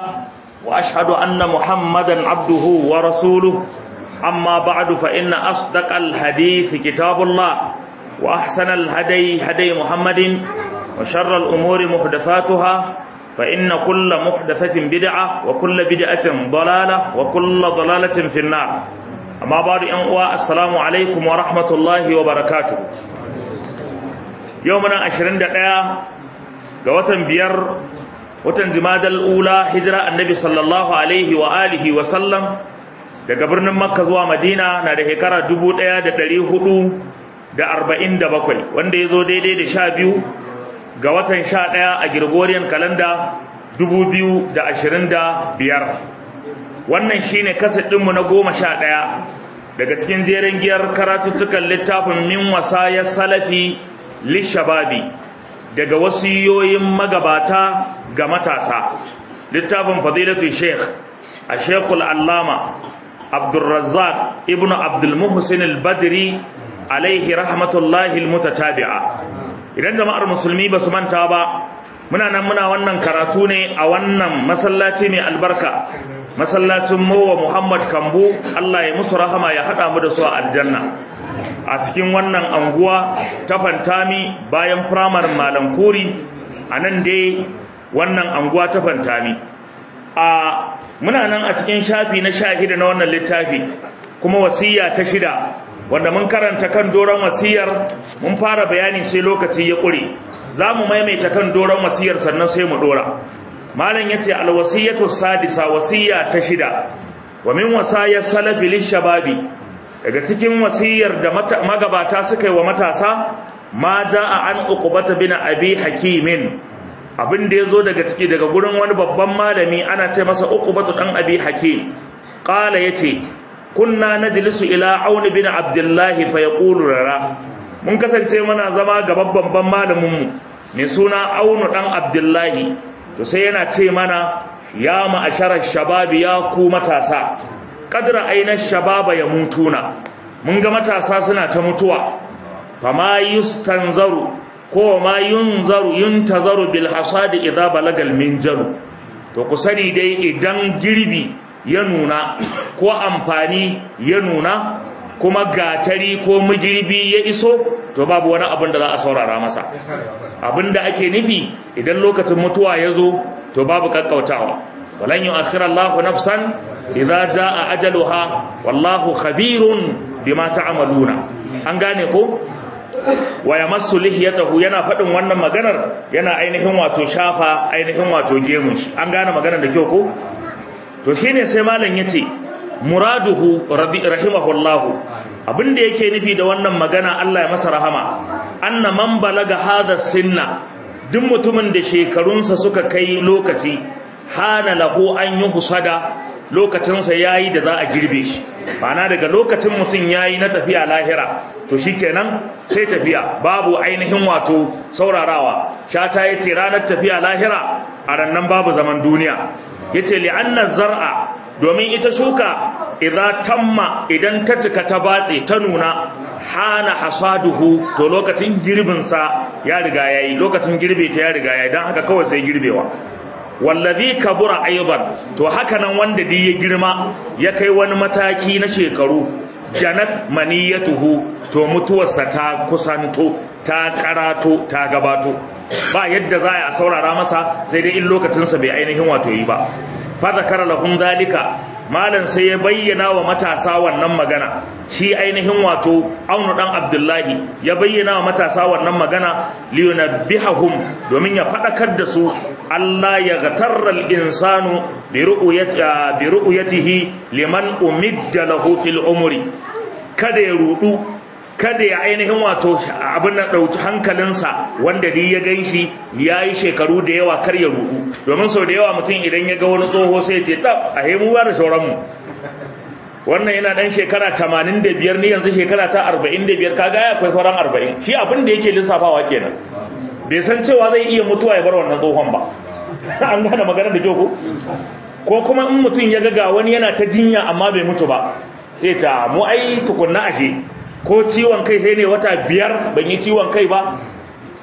وأشهد أن محمدا عبده ورسوله أما بعد فإن أصدق الحديث كتاب الله وأحسن الهدي هدي محمد وشر الأمور محدثاتها فإن كل محدثة بدعة وكل بدعة ضلالة وكل ضلالة في النار أما بعد أن السلام عليكم ورحمة الله وبركاته يومنا عشرين دقيقة قوة بير watan jimadal ula hijira annabi sallallahu alaihi wa alihi wa sallam daga birnin makka zuwa madina na da shekara 1447 wanda ya zo daidai da sha biyu ga watan sha ɗaya a gregorian kalanda 2025 wannan shine kaset ɗinmu na goma sha ɗaya daga cikin jerin giyar karatuttukan littafin min wasayar salafi lishababi daga wasiyoyin magabata ga matasa littafin fadilatu sheikh a shekul allama abdulrazzaq ibn abdulmuhsin al-badri alaihi rahmatullahi al-mutatabi'a idan jama'ar musulmi ba su manta ba muna nan muna wannan karatu ne a wannan masallaci mai albarka masallacin mowa muhammad kambu allah ya musu rahama ya haɗa mu da su a aljanna a cikin wannan anguwa ta fantami bayan firamar malam kuri a nan dai wannan anguwa ta fantami a muna nan a cikin shafi na shahida na wannan littafi kuma wasiya ta shida wanda mun karanta kan doron wasiyar mun fara bayani sai lokaci ya ƙure za mu maimaita kan doron wasiyar sannan sai mu ɗora malam ya ce alwasiyatu sadisa wasiya ta shida wa min wasayar salafi lishababi daga cikin wasiyar da magabata suka yi wa matasa ma a an uqbata bin abi hakimin abin da yazo daga ciki daga gurin wani babban malami ana ce masa uqbatu dan abi hakim qala yace kunna najlisu ila aun bin abdullah fa yaqulu rara mun kasance muna zama ga babban malamin mu mai suna aunu dan abdullahi to sai yana ce mana ya ma'asharar shababi ya ku matasa kadra ainihin shababa ya mutuna mun ga matasa suna ta mutuwa fama yustanzaru ko ma yunzaru yuntazaru bil hasadi idza balagal minjaru to ku sani dai idan girbi ya nuna ko amfani ya nuna kuma gatari ko migirbi ya iso to babu wani abin da za a saurara masa abin da ake nufi idan lokacin mutuwa ya zo to babu kakkautawa walan yu'akhkhira Allahu nafsan idza jaa ajaluha wallahu khabirun bima ta'maluna an gane ko wa yamassu lihiyatahu yana fadin wannan maganar yana ainihin wato shafa ainihin wato gemun shi an gane maganar da kyau ko to shine sai malam yace muraduhu rahimahullahu abinda yake nufi da wannan magana Allah ya masa rahama anna man balaga hadha sinna duk mutumin da shekarunsa suka kai lokaci hana lahu an yi husada lokacinsa ya yi da za a girbe shi ma'ana daga lokacin mutum ya yi na tafiya lahira to shi kenan sai tafiya babu ainihin wato saurarawa shata ya ce ranar tafiya lahira a rannan babu zaman duniya ya ce li'annar zar'a domin ita shuka idan tamma idan ta cika ta batse ta nuna hana hasaduhu to lokacin girbinsa ya riga ya yi lokacin girbe ta ya riga ya yi don haka kawai sai girbewa wallazi kabura aidan to haka nan wanda dai ya girma ya kai wani mataki na shekaru janat maniyatuhu to mutuwarsa ta kusanto ta karato ta gabato ba yadda za a saurara masa sai dai in lokacinsa bai ainihin wato yi ba fa zakara lahum zalika malam sai ya bayyana wa matasa wannan magana shi ainihin wato aunu dan abdullahi ya bayyana wa matasa wannan magana liyunabbihahum domin ya fadakar da su Allah ya gatarra al-insanu bi ru'yatihi liman umidda lahu fil umri kada ya rudu kada ya ainihin wato abin da ɗauki hankalinsa wanda dai ya gan shi ya yi shekaru da yawa kar ya rudu domin sau da yawa mutum idan ya ga wani tsoho sai ce tab a hemu ba da sauranmu wannan yana ɗan shekara tamanin da biyar ni yanzu shekara ta arba'in da biyar kaga ya akwai sauran arba'in shi abin da yake lissafawa kenan bai san cewa zai iya mutuwa ya bar wannan tsohon ba an gane magana da kyau ko ko kuma in mutum ya ga ga wani yana ta jinya amma bai mutu ba sai ta mu ai tukunna ashe ko ciwon kai sai ne wata biyar ban yi ciwon kai ba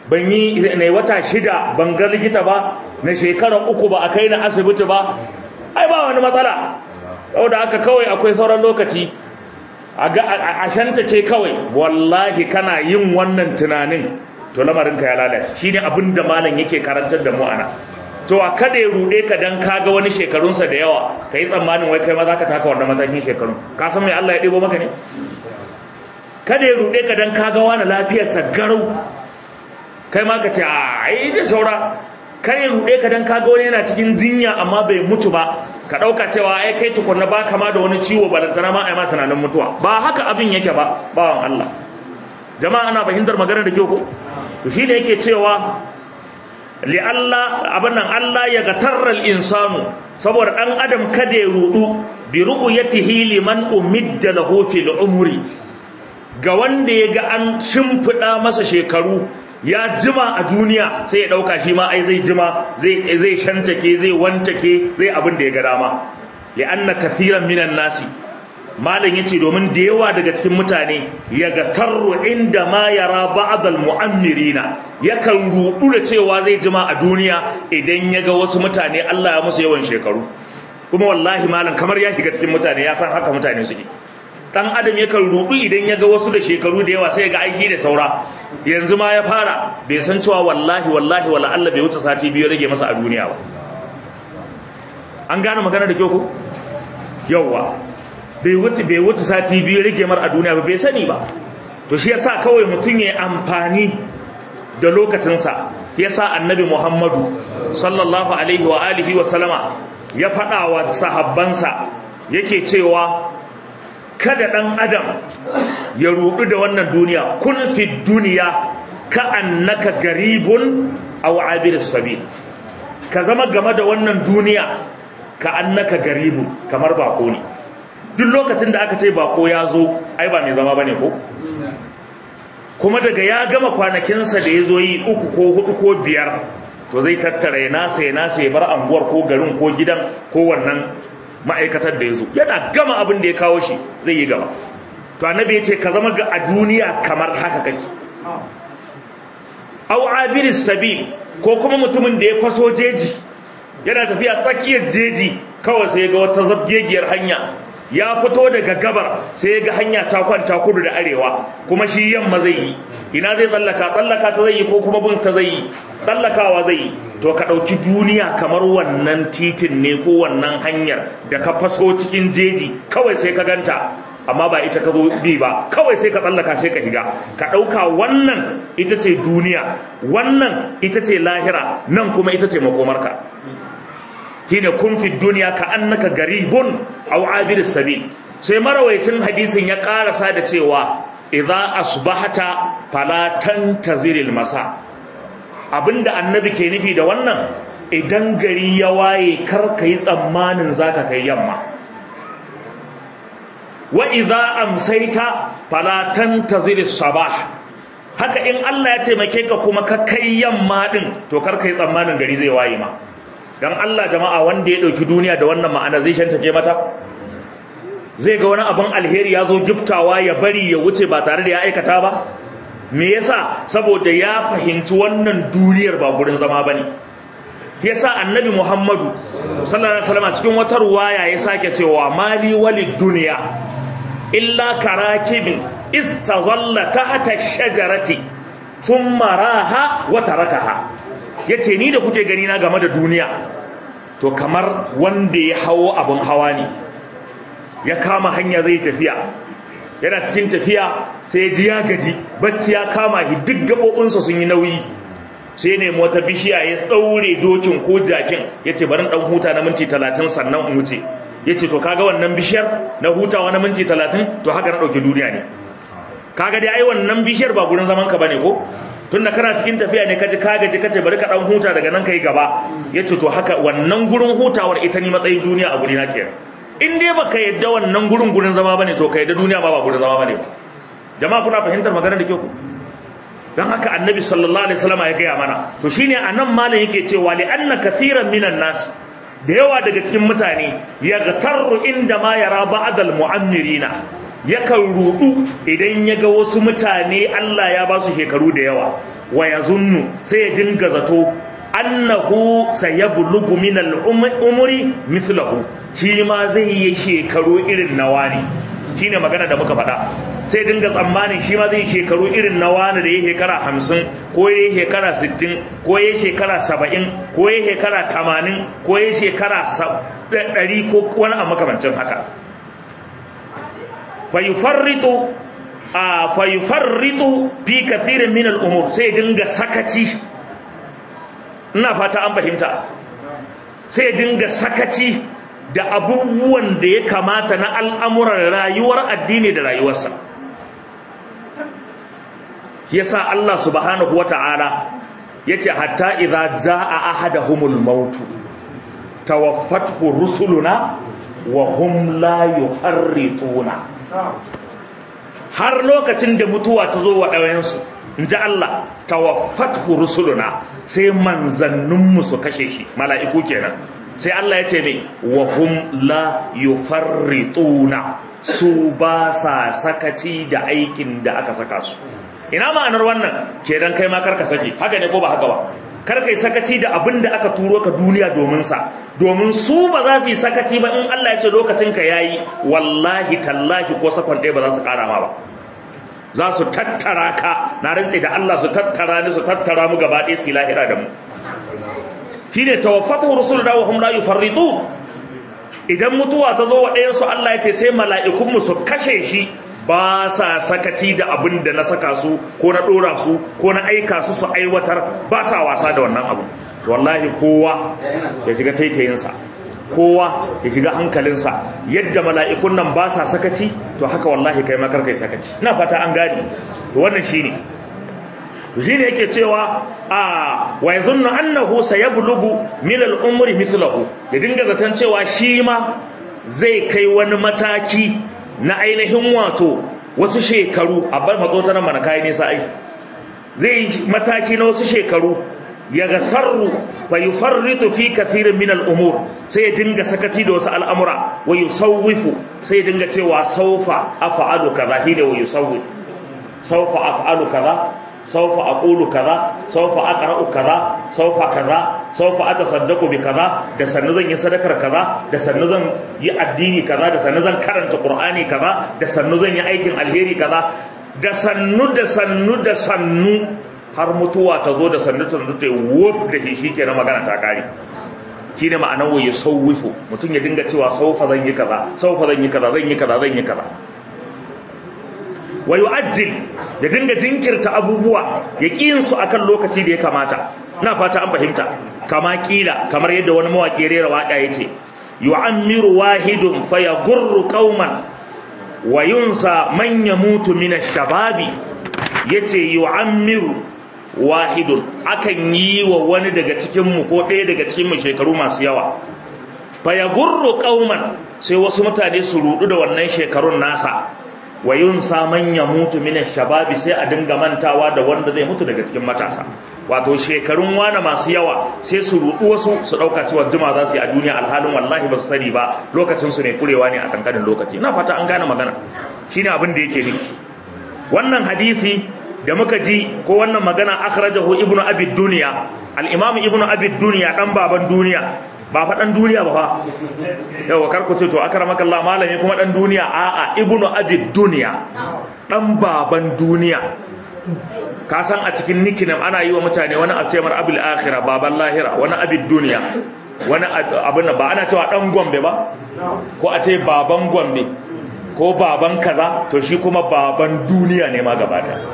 ban yi na wata shida ban ga likita ba na shekara uku ba a kai na asibiti ba ai ba wani matsala saboda haka kawai akwai sauran lokaci a shanta ke kawai wallahi kana yin wannan tunanin to lamarinka ya lalace shi ne abin da malam yake karantar da mu ana cewa kada ya ruɗe ka dan kaga wani shekarunsa da yawa ka yi tsammanin wai kai ma za ka taka wannan matakin shekarun ka san mai Allah ya ɗebo maka ne kada ya ruɗe ka dan kaga wani lafiyarsa garau kai ma ka ce a ai da saura kar ya ruɗe ka dan kaga wani yana cikin jinya amma bai mutu ba ka ɗauka cewa ai kai tukunna ba kama da wani ciwo balantana ma ai ma tunanin mutuwa ba haka abin yake ba bawan Allah jama'a ana fahimtar magana da kyau ko to shine yake cewa li Allah abin nan Allah ya gatarral insanu saboda dan adam kada ya rudu bi ru'yatihi liman umidda lahu fil umri ga wanda ya ga an shimfida masa shekaru ya jima a duniya sai ya dauka shi ma ai zai jima zai zai shantake zai wantake zai abin da ya ga dama li anna kathiran minan nasi malam yace domin da yawa daga cikin mutane ya ga tarru inda ma yara ba'd al mu'ammirina yakan rudu da cewa zai jima a duniya idan ya ga wasu mutane Allah ya musu yawan shekaru kuma wallahi malam kamar ya shiga cikin mutane ya san haka mutane suke dan adam yakan rudu idan ya ga wasu da shekaru da yawa sai ya ga aiki da saura yanzu ma ya fara bai san cewa wallahi wallahi wala Allah bai wuce sati biyu rage masa a duniya ba an gane magana da kyau ko yawa bai wuce bai wuce sati biyu rage mar a duniya ba bai sani ba to shi yasa kawai mutum ya amfani da lokacinsa yasa annabi Muhammadu sallallahu alaihi wa alihi wa sallama ya faɗa wa sahabbansa yake cewa kada ɗan adam ya rudu da wannan duniya kun fi duniya ka annaka garibun aw abir sabil ka zama game da wannan duniya ka annaka garibun kamar bako ne duk lokacin da aka ce bako ya zo ai ba mai zama bane ko kuma daga ya gama kwanakinsa da ya zo yi uku ko hudu ko biyar to zai tattara ya nasa ya nasa ya bar anguwar ko garin ko gidan ko wannan ma'aikatar da ya zo yana gama abin da ya kawo shi zai yi gaba to annabi ya ce ka zama ga a duniya kamar haka kake au abiris sabil ko kuma mutumin da ya faso jeji yana tafiya tsakiyar jeji kawai sai ga wata zabgegiyar hanya ya fito daga gabar sai ga hanya ta kwanta kudu da arewa kuma shi yamma zai yi ina zai tsallaka tsallaka ta zai yi ko kuma bin ta zai yi tsallakawa zai yi to ka ɗauki duniya kamar wannan titin ne ko wannan hanyar da ka faso cikin jeji kawai sai ka ganta amma ba ita ka zo bi ba kawai sai ka tsallaka sai ka higa ka ɗauka wannan ita ce duniya wannan ita ce lahira nan kuma ita ce makomarka hina kun fi duniya ka annaka garibun aw abir sabil sai marawaicin hadisin ya karasa da cewa idza asbahata fala tantaziril masa abinda annabi ke nufi da wannan idan gari ya waye kar ka yi tsammanin zaka kai yamma wa idza amsaita fala tantaziris sabah haka in Allah ya taimake ka kuma ka kai yamma din to kar ka yi tsammanin gari zai waye ma dan Allah jama'a wanda ya dauki duniya da wannan ma'ana zai shantake mata zai ga wani abin alheri ya zo giftawa ya bari ya wuce ba tare da ya aikata ba me yasa saboda ya fahimci wannan duniyar ba gurin zama bane yasa annabi Muhammadu sallallahu alaihi wasallam cikin wata ruwaya ya sake cewa mali walid dunya illa karakibin istazalla tahta shajarati thumma raha wa tarakaha ya ce ni da kuke gani na game da duniya to kamar wanda ya hawo abin hawa ne ya kama hanya zai tafiya yana cikin tafiya sai ji ya gaji bacci ya kama shi duk gaɓoɓinsa sun yi nauyi sai ne wata bishiya ya ɗaure dokin ko jakin ya ce bari ɗan huta na minti talatin sannan in wuce ya ce to kaga wannan bishiyar na hutawa na minti talatin to haka na ɗauki duniya ne kaga dai ai wannan bishiyar ba gurin zaman ka bane ko tunda kana cikin tafiya ne kaji ka gaji kace bari ka dan huta daga nan kai gaba yace to haka wannan gurin hutawar ita ni matsayin duniya a guri na kenan in dai baka yadda wannan gurin gurin zama bane to ka yadda duniya ba ba gurin zama bane jama'a kuna fahimtar magana da kyau ku dan haka annabi sallallahu alaihi wasallam ya gaya mana to shine anan malam yake cewa li anna kathiran minan nas da yawa daga cikin mutane yaghtarru inda ma yara ba'dal mu'ammirina yakan rudu idan ya ga wasu mutane Allah ya ba su shekaru da yawa wa yazunnu sai ya dinga zato annahu sayablugu min al-umri mithlahu shi ma zai yi shekaru irin nawa ne shine magana da muka faɗa sai dinga tsammanin shi ma zai shekaru irin na wani da ya shekara hamsin ko ya shekara sittin ko ya shekara saba'in ko ya shekara tamanin ko ya shekara ɗari ko wani a makamancin haka fayufarritu a fayufarritu fi kathirin min al'umur sai dinga sakaci ina fata an fahimta sai dinga sakaci da abubuwan da ya kamata na al'amuran rayuwar addini da rayuwarsa yasa Allah subhanahu wa ta'ala ya ce hatta idha za'a ahadahumul mautu tawaffathu rusuluna wa hum la yuharrituna har lokacin da mutuwa ta zo wa ɗawayensu in ji Allah tawaffathu rusuluna sai manzanninmu su kashe shi mala'iku kenan sai Allah ya ce mai wa hum la yufarrituna su ba sa sakaci da aikin da aka saka su ina ma'anar wannan kenan kai ma karka saki haka ne ko ba haka ba kar kai sakaci da abin da aka turo ka duniya domin sa domin su ba za su yi sakaci ba in Allah ya ce lokacin ka yayi wallahi tallahi ko sakon ɗaya ba za su ƙara ma ba za su tattara ka na rantse da Allah su tattara ni su tattara mu gaba ɗaya su lahira da mu shine tawaffatu rusuluna wa hum la yufarritu idan mutuwa ta zo wa ɗayan su Allah ya ce sai mala'ikun mu su kashe shi ba sa sakaci da abin da na saka su ko na dora su ko na aika su su aiwatar ba sa wasa da wannan abu wallahi kowa ya shiga taitayinsa kowa ya shiga hankalinsa yadda mala'ikun nan ba sa sakaci to haka wallahi kai makar kai sakaci ina fata an gani to wannan shine shi ne yake cewa a wa yazunnu annahu sayablugu min al-umri mithluhu ya dinga zaton cewa shi ma zai kai wani mataki na ainihin wato wasu shekaru a bar matsota nan mana kai nisa ai zai mataki na wasu shekaru ya gatarru fa yufarritu fi kathirin min al-umur sai ya dinga sakaci da wasu al'amura wa yusawwifu sai ya dinga cewa sawfa af'alu kaza hine wa yusawwif sawfa af'alu kaza sawfa aqulu kaza sawfa aqra'u kaza sawfa kaza sawfa atasaddaqu bi kaza da sannu zan yi sadakar kaza da sannu zan yi addini kaza da sannu zan karanta qur'ani kaza da sannu zan yi aikin alheri kaza da sannu da sannu da sannu har mutuwa ta zo da sannu ta zo ta yi wuf da shi shikenan magana ta kare shine ma'anar wa yusawwifu mutum ya dinga cewa sawfa zan yi kaza sawfa zan yi kaza zan yi kaza zan yi kaza wa yu'ajjil ya dinga jinkirta abubuwa ya kiyin su akan lokaci da ya kamata ina fata an fahimta kama kila kamar yadda wani mawaki rera waka yace yu'ammiru wahidun fayagurru qauman wa yunsa man yamutu min ash-shababi yace yu'ammiru wahidun akan yi wa wani daga cikin mu ko ɗaya daga cikin mu shekaru masu yawa fayagurru qauman sai wasu mutane su rudu da wannan shekarun nasa wa yunsa man yamutu min shababi sai a dinga mantawa da wanda zai mutu daga cikin matasa wato shekarun wani masu yawa sai su rudu wasu su dauka cewa juma za su yi a duniya alhalin wallahi ba su sani ba lokacin su ne kurewa ne a kankanin lokaci ina fata an gane magana shine abin da yake nufi wannan hadisi da muka ji ko wannan magana akhrajahu ibnu abi dunya al-imam ibnu abi dunya dan baban duniya ba fa dan duniya ba fa yawa kar ku ce to akramaka Allah malami kuma dan duniya a'a ibnu abi dunya dan baban duniya ka san a cikin nikinam ana yi wa mutane wani a ce mar abil akhirah baban lahira wani abi dunya wani abin ba ana cewa dan gombe ba ko a ce baban gombe ko baban kaza to shi kuma baban duniya ne ma gaba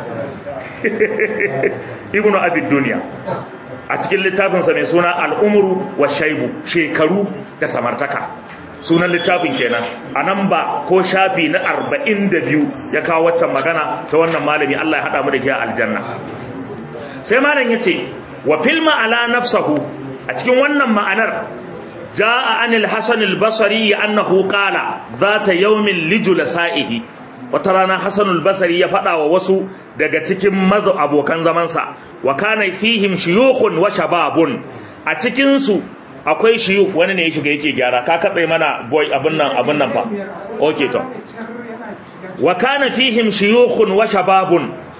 ibnu abi dunya a cikin littafinsa mai suna al'umuru wa shaibu shekaru da samartaka sunan littafin kenan a nan ba ko shafi na arba'in da biyu ya kawo waccan magana ta wannan malami Allah ya haɗa mu da ke aljanna sai malam ya ce wa filma ala nafsahu a cikin wannan ma'anar ja'a anil hasan al-basri annahu qala zata yawmin lijul sa'ihi wata rana Hassan al-Basri ya faɗa wa wasu daga cikin mazu abokan zamansa wa kana fihim shuyukhun wa shababun a cikin su akwai shuyukh wani ne ya shiga yake gyara ka katse mana boy abun nan abun nan fa okay to wa kana fihim shuyukhun wa shababun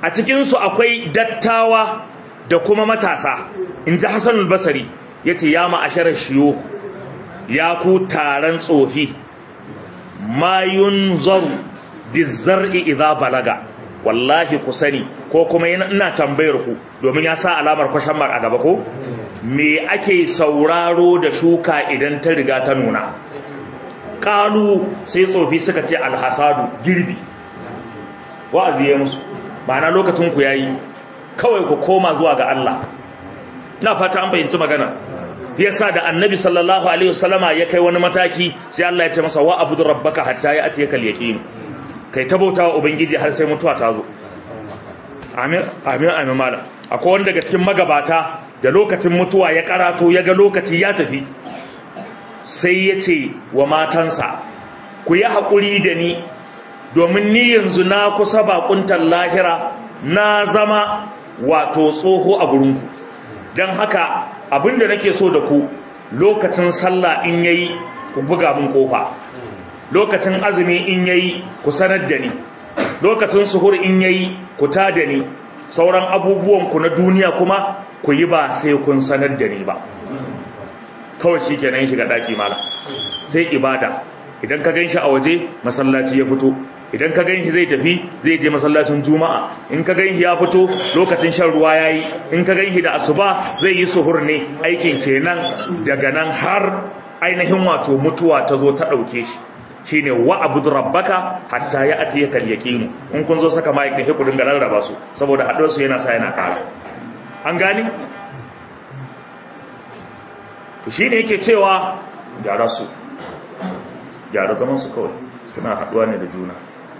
a cikinsu akwai dattawa da kuma matasa in ji hassanul basari ya ce ya ma'asharar shiyo ya ku taron tsofi mayun zaru bizar'i idza balaga wallahi ku sani ko kuma ina tambayar ku domin ya sa alamar kwashan mark a gaba ko me ake sauraro da shuka idan ta riga ta nuna ƙalu sai tsofi suka ce alhasadu girbi wa'azi ya musu ma'ana lokacin ku yayi kawai ku koma zuwa ga Allah na fata an fahimci magana yasa da annabi sallallahu alaihi wasallama ya kai wani mataki sai Allah ya ce masa wa abudu rabbaka hatta ya atiyaka al-yaqin kai ta bautawa ubangiji har sai mutuwa ta zo amin amin amin mala akwai wanda daga cikin magabata da lokacin mutuwa ya karato ya ga lokaci ya tafi sai ya ce wa matansa ku yi haƙuri da ni domin ni yanzu na kusa bakuntar lahira na zama wato tsoho a gurinku don haka abinda nake so da ku lokacin sallah in yayi ku buga mun kofa lokacin azumi in yayi ku sanar da ni lokacin suhur in yayi ku ta da ni sauran abubuwan ku na duniya kuma ku yi ba sai kun sanar da ni ba kawai shi kenan shiga daki mala sai ibada idan ka gan shi a waje masallaci ya fito idan ka ganshi zai tafi zai je masallacin juma'a in ka ganshi ya fito lokacin shan ruwa yayi in ka ganshi da asuba zai yi suhur ne aikin kenan daga nan har ainihin wato mutuwa ta zo ta dauke shi shine wa abud rabbaka hatta ya atiyaka al-yaqin in kun zo saka mai kai ku dinga rarraba su saboda haɗuwar su yana sa yana kara an gani to shine yake cewa gyara su gyara zaman su kawai suna haɗuwa ne da juna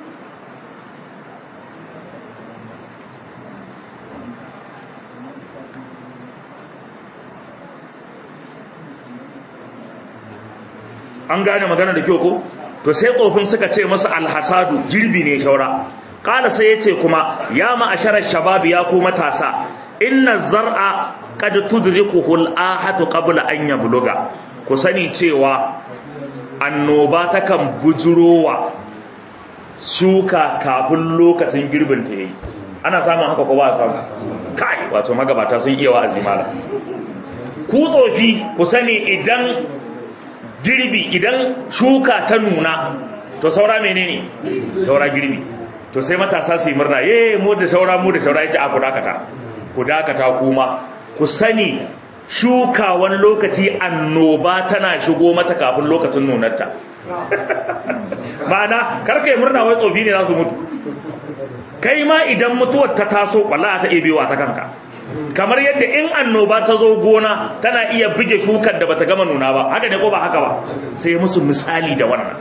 an gane magana da kyau ko to sai tsofin suka ce masa alhasadu girbi ne shaura kala sai ya ce kuma ya ma'asharar shababi ya ku matasa inna zar'a qad tudrikuhu al-ahatu qabla an yabluga ku sani cewa annoba takan bujurowa shuka kafin lokacin girbin ta yayi ana samun haka ko ba a samu kai wato magabata sun iya wa'azi mala ku tsofi ku sani idan girbi idan shuka ta nuna to saura menene saura girbi to sai matasa su yi murna eh mu da saura mu da saura yace a ku dakata ku dakata kuma ku sani shuka wani lokaci annoba tana shigo mata kafin lokacin nunarta ma'ana karka yi murna wai tsofi ne za su mutu kai ma idan mutuwar ta taso wallahi ta iya biyowa ta kanka kamar yadda in annoba ta zo gona tana iya buge shukar da bata gama nuna ba haka ne ko ba haka ba sai musu misali da wannan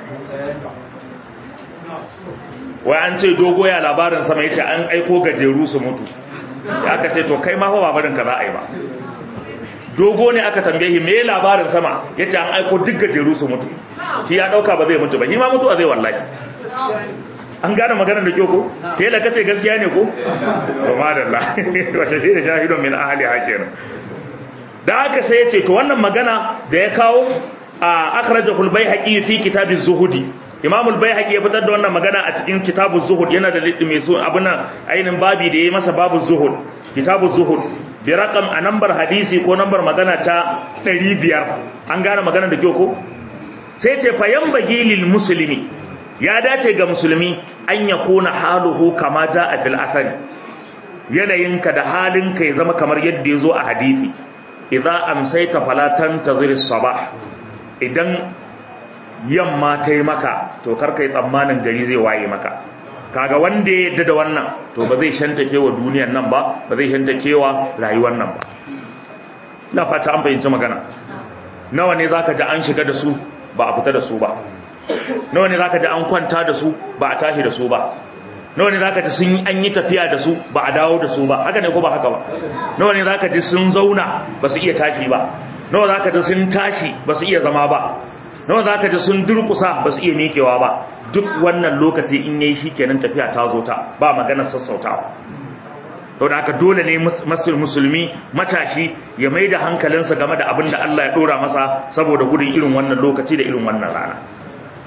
wai an ce dogo ya labarin sama yace an aiko gajeru su mutu ya aka ce to kai ma fa babarin ka za a yi ba dogo ne aka tambaye shi me labarin sama yace an aiko duk gajeru su mutu shi ya dauka ba zai mutu ba shi ma mutuwa zai wallahi an gane maganar da kyau ko tela kace gaskiya ne ko to madalla wa shahida shahidun min ahli hakirin da haka sai yace to wannan magana da ya kawo a akhrajahu al-baihaqi fi kitab az-zuhudi imam al-baihaqi ya fitar da wannan magana a cikin kitab az-zuhud yana da liddi mai su abuna ainin babi da yayi masa babu zuhud kitab az-zuhud bi raqam a nambar hadisi ko nambar magana ta 500 an gane magana da kyau ko sai ce fa yanbaghi lil muslimi ya dace ga musulmi an ya kona haluhu kama ja a fil athari yanayinka da halinka ya zama kamar yadda ya zo a hadithi idza amsayta fala tantazir sabah idan yamma ta yi maka to kar kai tsammanin gari zai waye maka kaga wanda ya yadda da wannan to ba zai shantake wa duniyar nan ba ba zai shantake wa rayuwar nan ba ina fata an fahimci magana nawa ne zaka ji an shiga da su ba a fita da su ba nawa ne zaka ji an kwanta da su ba a tashi da su ba nawa ne zaka ji sun an yi tafiya da su ba a dawo da su ba haka ne ko ba haka ba nawa ne zaka ji sun zauna ba su iya tashi ba nawa zaka ji sun tashi ba su iya zama ba nawa zaka ji sun durkusa ba su iya miƙewa ba duk wannan lokaci in yayi shikenan tafiya ta zo ta ba maganar sassautawa to da haka dole ne musulmi matashi ya mai da hankalinsa game da abin da Allah ya dora masa saboda gudun irin wannan lokaci da irin wannan rana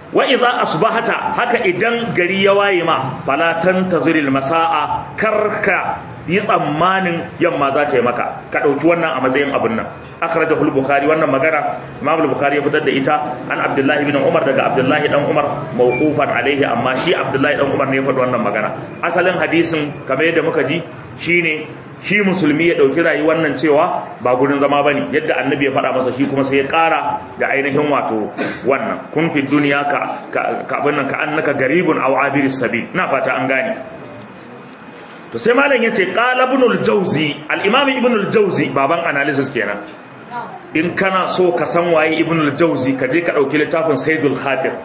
wa idza asbahata haka idan gari ya waye ma fala tantaziril masaa karka yi tsammanin yamma za ta yi maka ka dauki wannan a matsayin abin nan akhrajahu al-bukhari wannan magana imam al-bukhari ya fitar da ita an abdullahi ibn umar daga abdullahi dan umar mawqufan alaihi amma shi abdullahi dan umar ne ya faɗi wannan magana asalin hadisin kamar yadda muka ji shine shi musulmi ya ɗauki rayuwar nan cewa ba gurin zama bane yadda annabi ya faɗa masa shi kuma sai ya ƙara da ainihin wato wannan kun fi duniya ka ka abin nan ka annaka garibun aw abiris sabil na fata an gane to sai malam yace qala ibn al-jawzi al-imam ibn al-jawzi baban analysis kenan in kana so ka san waye ibn al-jawzi ka je ka dauki littafin saidul khatir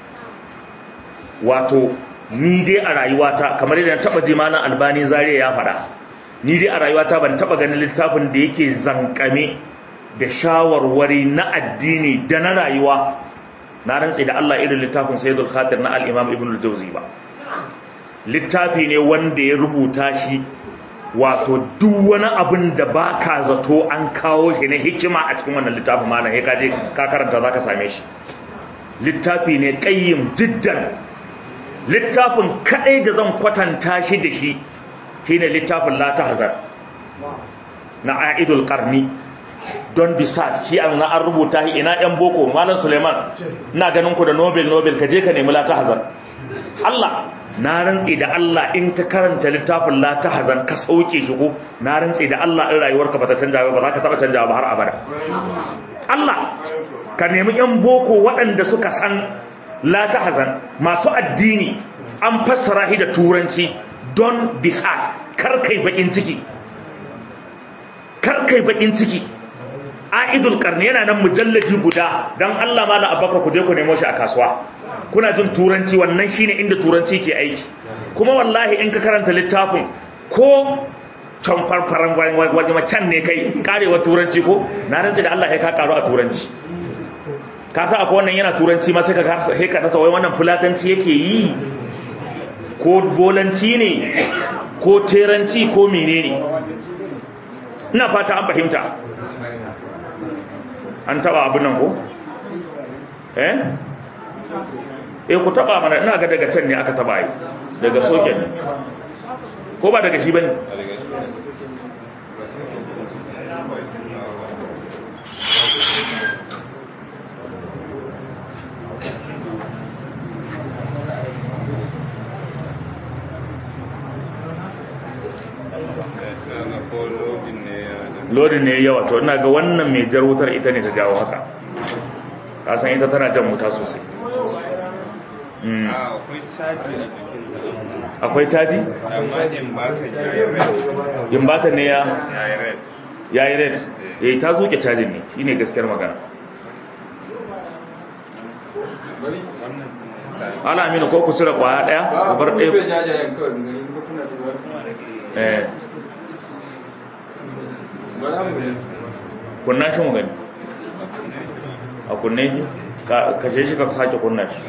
wato ni dai a rayuwata kamar yadda na taba ji malam albani zariya ya faɗa ni dai a rayuwata ban taba ganin littafin da yake zankame da shawarwari na addini da na rayuwa na rantse da Allah irin littafin saidul khatir na al-imam ibn al-jawzi ba littafi ne wanda ya rubuta shi wato duk wani abin da ba ka zato an kawo shi na hikima a cikin wannan littafin malam ya kaje ka karanta za ka same shi littafi ne ƙayyim jiddan littafin kaɗai da zan kwatanta shi da shi shi ne littafin la tahzar na a'idul qarni don bisat shi an na an rubuta shi ina yan boko malam suleiman ina ganin ku da nobel nobel ka je ka nemi la tahzar Allah na rantsi da Allah in ka karanta littafin la tahzan ka sauke shi ko na rantsi da Allah in rayuwarka ba ta canja ba za ka taba canja ba har abada Allah ka nemi yan boko waɗanda suka san la tahzan masu addini an fassara shi da turanci don bisat kar kai bakin ciki kar kai bakin ciki aidul qarni yana nan mujalladi guda dan Allah mala abakar ku je ku nemo shi a kasuwa kuna jin turanci wannan shine inda turanci ke aiki kuma wallahi in ka karanta littafin ko can farfaran wajen can ne kai karewa turanci ko na rantsi da Allah ya ka karu a turanci ka sa akwai wannan yana turanci ma sai ka sai ka rasa wai wannan fulatanci yake yi ko bolanci ne ko teranci ko menene ina fata an fahimta an taba abin nan ko eh eh ku taba mana ina ga daga can ne aka taba yi daga soket ko ba daga shi bane lodin ne yawa to ina ga wannan mai jar wutar ita ne ta jawo haka kasan ita tana jan wuta sosai akwai caji? imbata ne ya ya yi red ya yi ta zuke cajin ne shi ne gaskiyar magana ala amina ko ku cire kwaya daya ku bar ɗaya eh kunna shi mu gani a kunne kashe shi ka sake kunna shi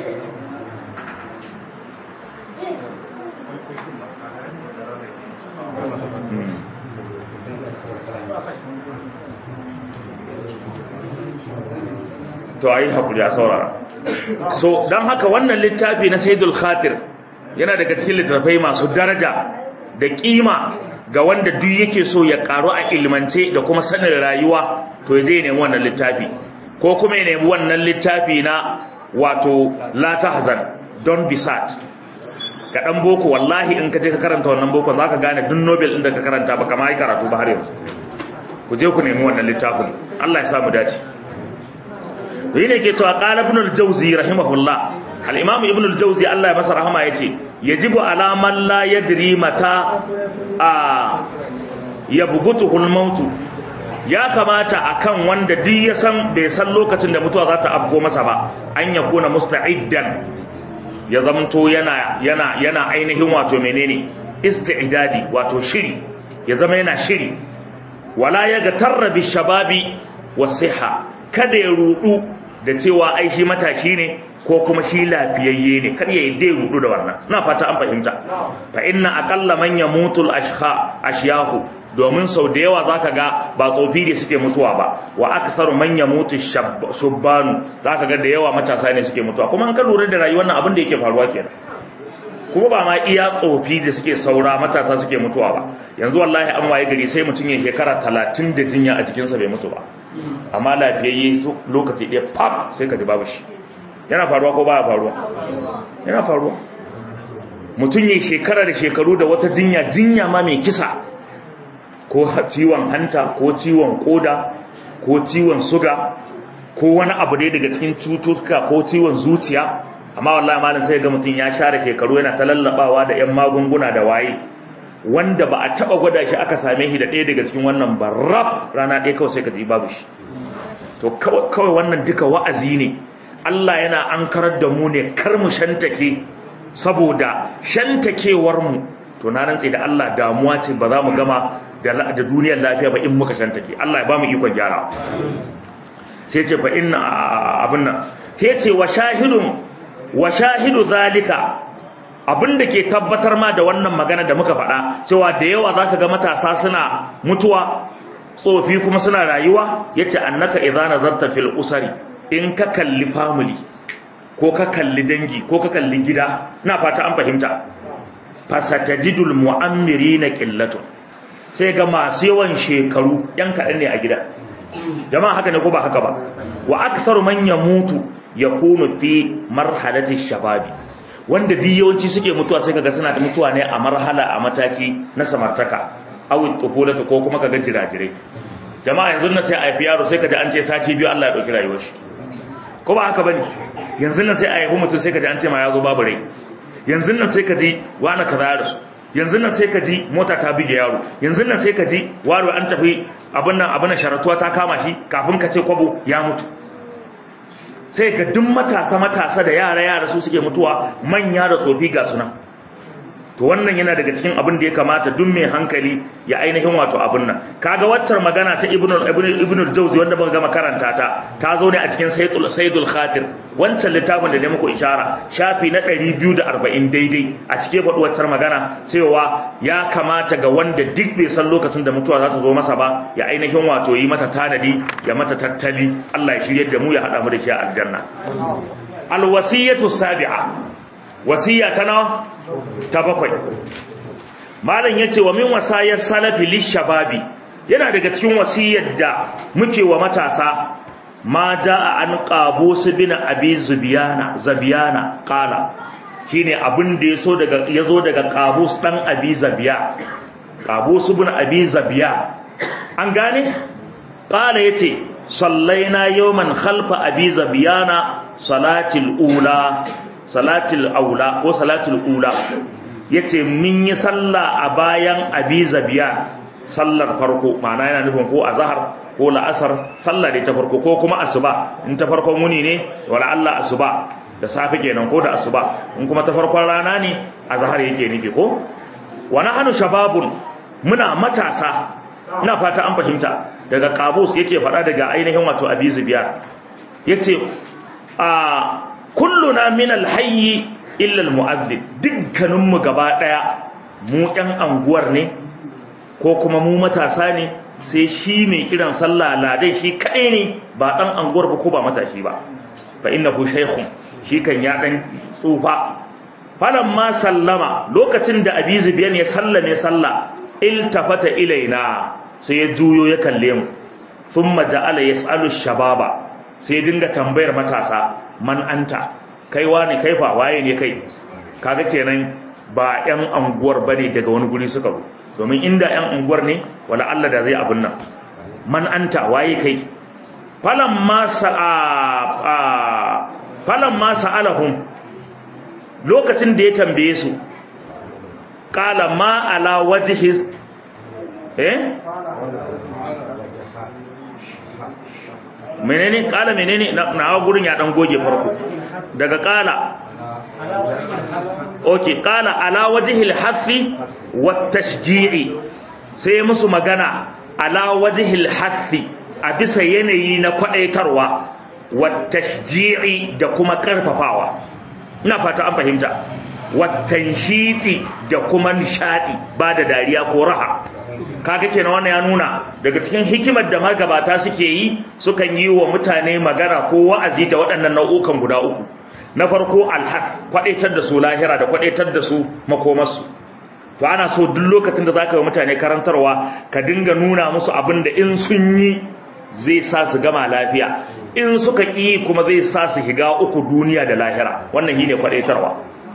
to ayi hakuri a saurara so don haka wannan littafi na saidul khatir yana daga cikin littattafai masu daraja da kima ga wanda duk yake so ya karu a ilmance da kuma sanin rayuwa to ya je nemi wannan littafi ko kuma ya nemi wannan littafi na wato la tahzan don bisat ga dan boko wallahi in ka je ka karanta wannan boko zaka gane duk nobel din da ka karanta ba kamar ai karatu ba har yanzu ku je ku nemi wannan littafin Allah ya samu dace yi ne ke cewa qala ibn al-jawzi rahimahullah al-imam ibn al-jawzi Allah ya masa rahama yace yajibu ala man la yadri mata a yabgutuhu al-maut ya kamata akan wanda duk ya san bai san lokacin da mutuwa za ta afko masa ba an yakuna musta'iddan ya zamanto yana yana yana ainihin wato menene isti'dadi wato shiri ya zama yana shiri wala ya ga tarrabi shababi wasiha kada ya rudu da cewa ai shi matashi ne ko kuma shi lafiyayye ne kar ya dai rudu da wannan ina fata an fahimta fa inna aqalla man yamutu al ashha ashyahu domin sau da yawa zaka ga ba tsofi da suke mutuwa ba wa aktharu man yamutu shubbanu zaka ga da yawa matasa ne suke mutuwa kuma an ka lura da rayuwar nan abin da yake faruwa kenan kuma ba ma iya tsofi da suke saura matasa suke mutuwa ba yanzu wallahi an waye gari sai mutum ya shekara talatin da jinya a jikinsa bai mutu ba amma lafiyayye lokaci ɗaya pap sai ka ji babu shi yana faruwa ko baya faruwa yana faruwa mutum ya shekara da shekaru da wata jinya jinya ma mai kisa ko ciwon hanta ko ciwon koda ko ciwon suga ko wani abu dai daga cikin cututtuka ko ciwon zuciya amma wallahi malam sai ga mutum ya share shekaru yana ta lallabawa da yan magunguna da waye wanda ba a taba gwada shi aka same shi da ɗaya daga cikin wannan barraf rana ɗaya kawai sai ka ji babu shi to kawai wannan duka wa'azi ne Allah yana ankarar da mu ne kar mu shantake saboda shantakewar mu to na rantse da Allah damuwa ce ba za mu gama da duniyar lafiya ba in muka shantake Allah ya ba mu ikon gyara sai ce fa inna abin nan sai ce wa shahidun wa shahidu zalika abinda ke tabbatar ma da wannan magana da muka faɗa cewa da yawa zaka ga matasa suna mutuwa tsofi kuma suna rayuwa yace annaka idza nazarta fil usari in ka kalli family ko ka kalli dangi ko ka kalli gida na fata an fahimta fasatajidul mu'ammirina qillatun sai ga masu yawan shekaru yan kaɗan ne a gida jama'a haka ne ko ba haka ba wa aktharu man yamutu yakunu fi marhalati shababi wanda duk yawanci suke mutuwa sai kaga suna da mutuwa ne a marhala a mataki na samartaka aw tufulatu ko kuma kaga jirajirai jama'a yanzu na sai a haifi yaro sai kaji an ce sati biyu Allah ya dauki rayuwar shi ko ba haka bane yanzu nan sai a haifi mutum sai kaji an ce ma ya zo babu rai yanzu nan sai kaji wani kaza ya rasu yanzu nan sai kaji mota ta bige yaro yanzu nan sai kaji waro an tafi abin nan abin sharatuwa ta kama shi kafin ka ce kwabo ya mutu sai ga duk matasa matasa da yara yara su suke mutuwa manya da tsofi ga suna to wannan yana daga cikin abin da ya kamata duk mai hankali ya ainihin wato abin nan kaga waccar magana ta ibnu ibnu jawzi wanda muka gama karanta ta ta zo ne a cikin sayyidul sayyidul khatir wancan littafin da ne muku ishara shafi na 240 daidai a cike faɗi waccar magana cewa ya kamata ga wanda duk bai san lokacin da mutuwa za ta zo masa ba ya ainihin wato yi mata tanadi ya mata tattali Allah ya shirye da mu ya hada mu da shi a aljanna alwasiyatu sabi'a wasiya ta nawa ta bakwai malam yace wa min wasayar salafi lishababi yana daga cikin wasiyar da muke wa matasa ma jaa an qabus bin abi zubiyana zabiyana qala shine abin da yaso daga yazo daga qabus dan abi zabiya qabus bin abi zabiya an gane qala yace sallaina yawman khalfa abi zabiyana salatil ula salatul aula ko salatul ula yace mun yi sallah a bayan abi zabiya sallar farko ma'ana yana nufin ko azhar ko la'asar sallah da ta farko ko kuma asuba in ta farkon wuni ne wala Allah asuba da safe kenan ko da asuba in kuma ta farkon rana ne azhar yake nufi ko wa nahnu shababun muna matasa ina fata an fahimta daga qabus yake faɗa daga ainihin wato abi zabiya yace a kulluna min alhayyi illa almu'adhdhib dukkanin mu gaba daya mu ɗan anguwar ne ko kuma mu matasa ne sai shi mai kiran sallah ladai shi kadai ne ba dan anguwar ba ko ba matashi ba fa innahu shaykhun shi kan ya dan tsufa ma sallama lokacin da abi zubiyan ya sallame sallah iltafata ilaina sai ya juyo ya kalle mu thumma ja'ala yas'alu shababa sai dinga tambayar matasa man anta kai wani kai fa waye ne kai kaga kenan ba yan anguwar bane daga wani guri suka zo domin inda yan anguwar ne wala Allah da zai abun nan man anta waye kai falamma sa'a falamma sa'alahum lokacin da ya tambaye su qala ma ala wajhi eh menene kala menene na gurin ya dan goge farko daga kala okay kala ala wajhil hafi wat tashji'i sai musu magana ala wajhil hafi a bisa yanayi na kwadaitarwa wat tashji'i da kuma karfafawa ina fata an fahimta wat tanshiti da kuma nishadi ba da dariya ko raha kaga kenan wannan ya nuna daga cikin hikimar da magabata suke yi sukan yi wa mutane magana ko wa'azi da waɗannan nau'ukan guda uku na farko alhaf kwadaitar da su lahira da kwadaitar da su makomarsu to ana so duk lokacin da zaka yi mutane karantarwa ka dinga nuna musu abin da in sun yi zai sa su gama lafiya in suka ƙi kuma zai sa su higa uku duniya da lahira wannan shine kwadaitarwa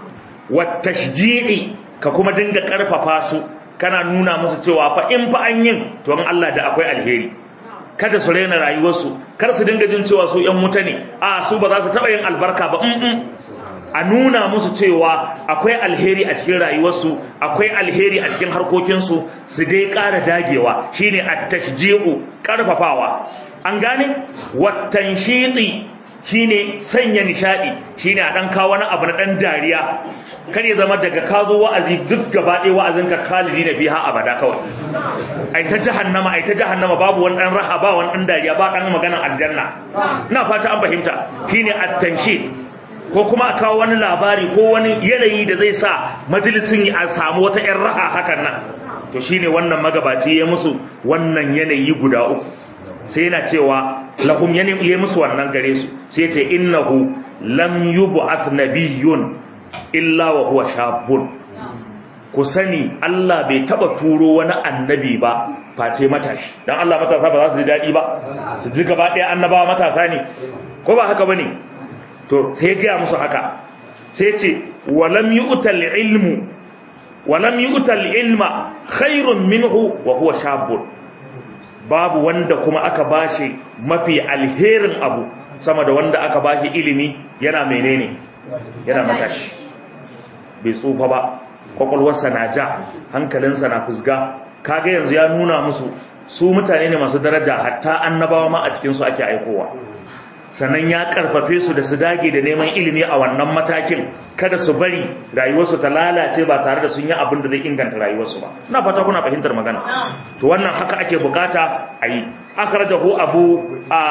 wat tashji'i ka kuma dinga karfafa su kana nuna musu cewa fa in fa an yin to in Allah da akwai alheri kada su raina rayuwarsu kar su dinga jin cewa su yan wuta ne a su ba za su taba yin albarka ba in a nuna musu cewa akwai alheri a cikin rayuwarsu akwai alheri a cikin harkokinsu su dai ƙara dagewa shine at-tashji'u karfafawa an gane wat-tanshiti shine sanya nishadi shine a dan kawo wani abu na dan dariya kar ya zama daga ka zo wa'azi duk gaba ɗaya wa'azin ka khalidi na fiha abada kawai ai ta jahannama ai ta jahannama babu wani dan raha ba wani dan dariya ba dan maganar aljanna ina fata an fahimta shine at-tanshid ko kuma a kawo wani labari ko wani yanayi da zai sa majalisin a samu wata 'yan raha hakan nan to shine wannan magabaci ya musu wannan yanayi guda uku sai yana cewa lahum ya musu wannan gare su sai ce innahu lam yub'ath nabiyyun illa wa huwa shabun ku sani Allah bai taba turo wani annabi ba face matashi dan Allah matasa ba za su ji dadi ba su ji gaba ɗaya annabawa matasa ne ko ba haka bane to sai gaya musu haka sai ce walam yu'tal ilmu walam yu'tal ilma khairun minhu wa huwa shabun babu wanda kuma aka bashi mafi alherin abu sama da wanda aka bashi ilimi yana menene yana matashi bai tsufa ba kwakwalwarsa na ja hankalinsa na fusga kaga yanzu ya nuna musu su mutane ne masu daraja hatta annabawa ma a cikinsu ake aikowa sannan ya karfafe su da su dage da neman ilimi a wannan matakin kada su bari rayuwarsu ta lalace ba tare da sun yi abin da zai inganta rayuwarsu ba ina fata kuna fahimtar magana to wannan haka ake bukata a yi akhrajahu abu a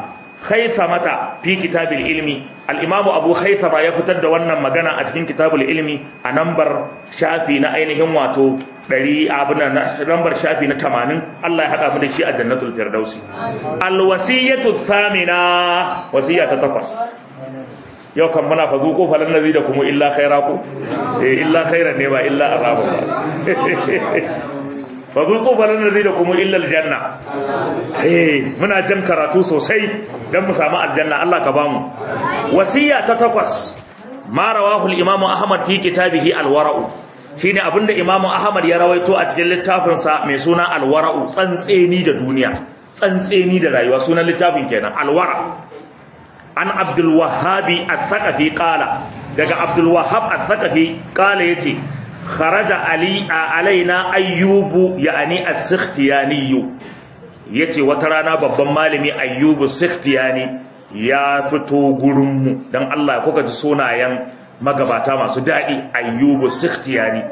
mata fi kitabil ilmi al-imamu abu khaythama ya fitar da wannan magana a cikin kitabul ilmi a nambar shafi na ainihin wato 100 abuna nambar shafi na 80 Allah ya hada mu da shi a jannatul firdausi al-wasiyatu thamina wasiya ta takwas yau kan muna fa zuko falan nazi da kuma illa khaira ku eh illa khairan ne ba illa araba ba fa zuko falan nazi da kuma illa aljanna eh muna jan karatu sosai dan mu samu aljanna Allah ka bamu wasiya ta takwas ma rawahu al-imamu ahmad fi kitabihi al-wara'u shine abinda imamu ahmad ya rawaito a cikin littafin sa mai suna al-wara'u tsantseni da duniya tsantseni da rayuwa sunan littafin kenan al-wara an abdul wahhabi al-thaqafi qala daga abdul wahhab al-thaqafi qala yace kharaja ali alaina ayyubu ya'ani as-sikhtiyani yace wata rana babban malami ayyubu sikhtiyani ya fito gurinmu don Allah kuka ji sunayen magabata masu daɗi ayyubu sikhtiyani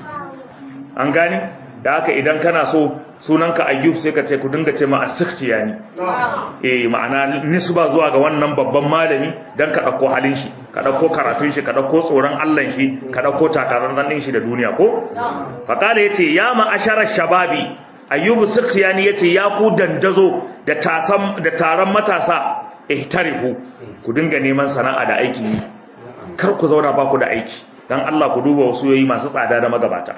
an gani da haka idan kana so sunanka ayyub sai ka ce ku dinga ce ma a sikhtiyani eh ma'ana nisba zuwa ga wannan babban malami don ka ɗauko halin shi ka ɗauko karatun shi ka ɗauko tsoron Allah shi ka ɗauko takarar ɗin shi da duniya ko faƙala ya ce ya ma'asharar shababi ayyubu sikhtiyani ya ce ya ku dandazo da taron matasa ihtarifu ku dinga neman sana'a da aiki yi kar ku zauna ba ku da aiki dan Allah ku duba wasu yoyi masu tsada da magabata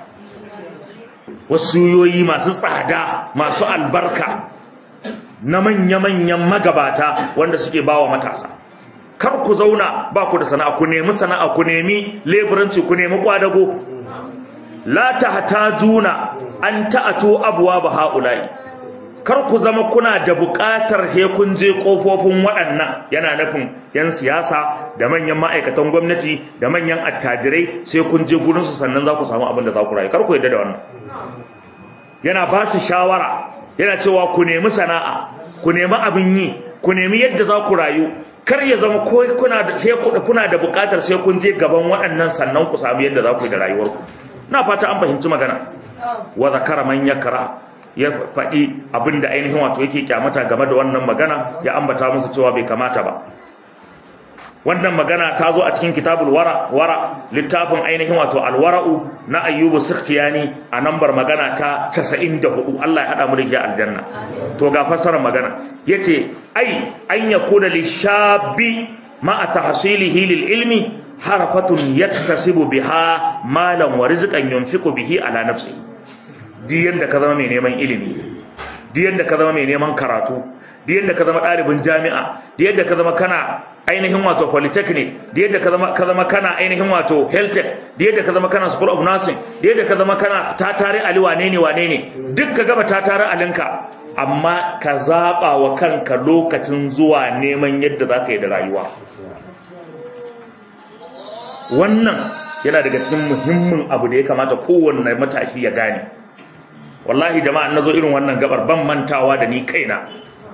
wasu yoyi masu tsada masu albarka na manya-manyan magabata wanda suke bawa matasa kar ku zauna ba ku da sana'a ku nemi sana'a ku nemi leburanci ku nemi kwadago la tahtajuna an ta'atu abwa ba haula'i kar ku zama kuna da buƙatar he kun je ƙofofin waɗannan yana nufin 'yan siyasa da manyan ma'aikatan gwamnati da manyan attajirai sai kun je gurinsu sannan za ku samu abin da za ku rayu kar ku yadda da wannan yana ba su shawara yana cewa ku nemi sana'a ku nemi abin yi ku nemi yadda za ku rayu kar ya zama ko kuna da kuna da buƙatar sai kun je gaban waɗannan sannan ku samu yadda za ku yi da rayuwarku na fata an fahimci magana wa zakara man yakra ya faɗi abin da ainihin wato yake kyamata game da wannan magana ya ambata musu cewa bai kamata ba wannan magana ta zo a cikin kitabul wara wara littafin ainihin wato alwara'u na ayyubu sikhtiyani a nambar magana ta 94 Allah ya hada mu da ke aljanna to ga fassarar magana yace ai an yakuna lishabi ma tahsilihi lil ilmi harafatun yaktasibu biha malan wa rizqan yunfiqu bihi ala nafsi di yanda ka zama mai neman ilimi di yanda ka zama mai neman karatu di yanda ka zama ɗalibin jami'a di yadda ka zama kana ainihin wato polytechnic di yadda ka zama ka zama kana ainihin wato health tech di yadda ka zama kana school of nursing di yadda ka zama kana tatare ali wane ne wane ne duk ka gaba tatare alinka amma ka zaba wa kanka lokacin zuwa neman yadda zaka yi da rayuwa wannan yana daga cikin muhimmin abu da ya kamata kowanne matashi ya gane wallahi jama'a nazo irin wannan gabar ban mantawa da ni kaina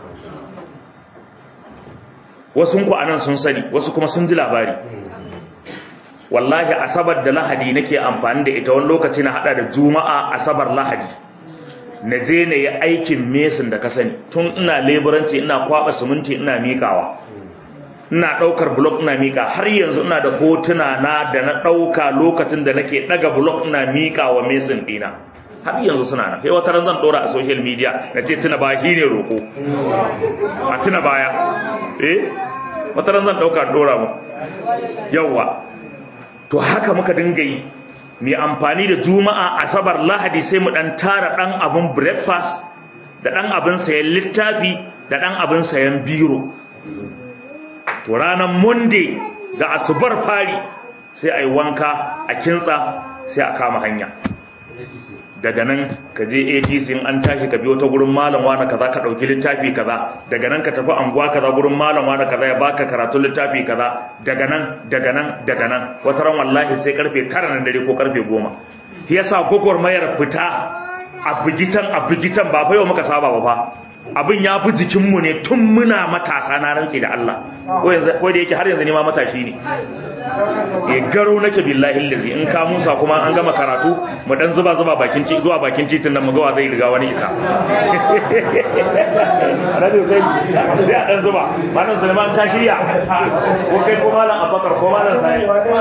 wasu ku anan sun sani wasu kuma sun ji labari wallahi asabar da lahadi nake amfani da ita wani lokaci na hada da juma'a asabar lahadi na je na yi aikin mesin da ka sani tun ina leburanci ina kwaba siminti ina mikawa ina daukar blok ina mika har yanzu ina da hotuna na da na dauka lokacin da nake daga blok ina mika wa mesin dina har yanzu suna nan sai wata ran zan dora a social media na ce tuna ba shi ne roko a tuna baya eh wata ran zan dauka dora mu yawa to haka muka dinga yi mai amfani da juma'a asabar lahadi sai mu dan tara dan abun breakfast da dan abin sayan littafi da dan abin sayan biro to ranar monday da asubar fari sai a yi wanka a kintsa sai a kama hanya daga nan ka je ATC in an tashi ka biyo ta gurin malam wani kaza ka dauki littafi kaza daga nan ka tafi anguwa kaza gurin malam wani kaza ya baka karatun littafi kaza daga nan daga nan daga nan wata ran wallahi sai karfe 9 na dare ko karfe 10 shi yasa mayar fita a bigitan a bigitan ba fa yau muka saba ba fa abin ya fi jikinmu ne tun muna matasa na rantsi da Allah ko da yake har yanzu ne ma matashi ne e garo nake billahi lazi in ka musa kuma an gama karatu mu dan zuba zuba bakin ci zuwa bakin titin nan mu ga wa zai riga wani isa radio sai sai a dan zuba malam Sulaiman ka shirya ko kai ko malam Abubakar ko malam Sai